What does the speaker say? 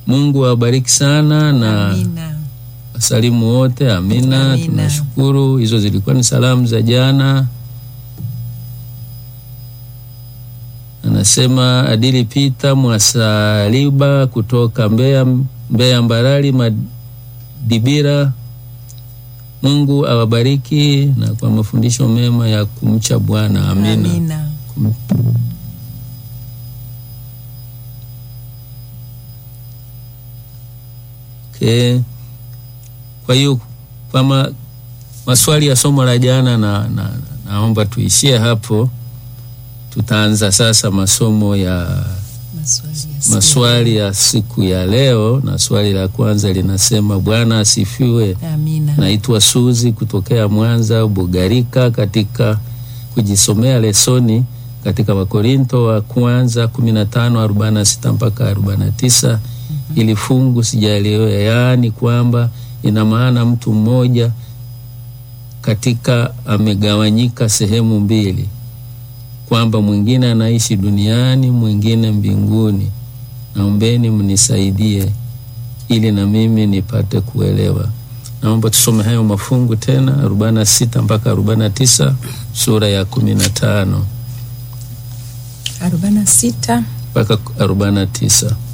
Mungu awabariki sana na Amina. wasalimu wote. Amina, Amina. tunashukuru. Hizo zilikuwa ni salamu za jana. Anasema Adili Pita Mwasaliba kutoka Mbeya, Mbeya Mbarali Madibira. Mungu awabariki na kwa mafundisho mema ya kumcha Bwana. Amina. Amina. Okay. Kwa hiyo kwa ma, maswali ya somo la jana na, na, naomba tuishie hapo. Tutaanza sasa masomo ya Maswali ya siku. maswali ya siku ya leo, na swali la kwanza linasema Bwana asifiwe. Amina. Naitwa Suzi kutokea Mwanza Bugarika, katika kujisomea lesoni katika Wakorinto wa kwanza 15:46 mpaka 49. Ili fungu sijaelewa, yaani kwamba ina maana mtu mmoja katika amegawanyika sehemu mbili, kwamba mwingine anaishi duniani, mwingine mbinguni. Naombeni mnisaidie ili na mimi nipate kuelewa. Naomba tusome hayo mafungu tena, 46 mpaka 49 sura ya 15 arobaini na sita mpaka 49.